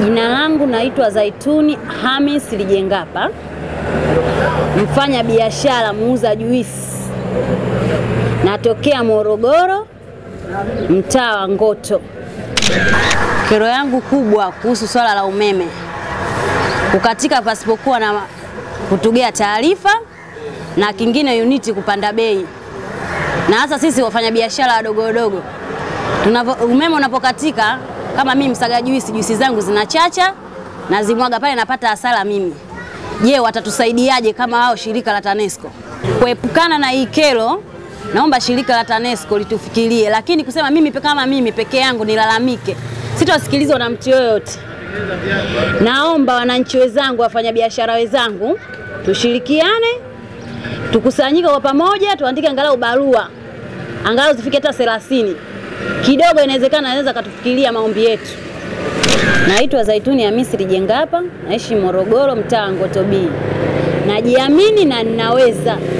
Jina langu naitwa Zaituni Hamis Lijengapa, mfanya biashara muuza juisi, natokea Morogoro, mtaa wa Ngoto. Kero yangu kubwa kuhusu swala la umeme kukatika pasipokuwa na kutugea taarifa, na kingine uniti kupanda bei, na hasa sisi wafanyabiashara wadogo wadogo tunavyo, umeme unapokatika kama mimi msaga juisi, juisi zangu zinachacha na zimwaga pale, napata hasara mimi. Je, watatusaidiaje kama wao shirika la TANESCO kuepukana na hii kero? Naomba shirika la TANESCO litufikirie, lakini kusema mimi kama mimi peke yangu nilalamike, sitosikilizwa na mtu yoyote. Naomba wananchi wenzangu, wafanyabiashara wenzangu, tushirikiane, tukusanyike kwa pamoja, tuandike angalau barua angalau zifike hata 30 kidogo, inawezekana anaweza katufikiria maombi yetu. Naitwa Zaituni Hamisi Lijengapa, naishi Morogoro, mtaa wa Ngoto B. Najiamini na ninaweza.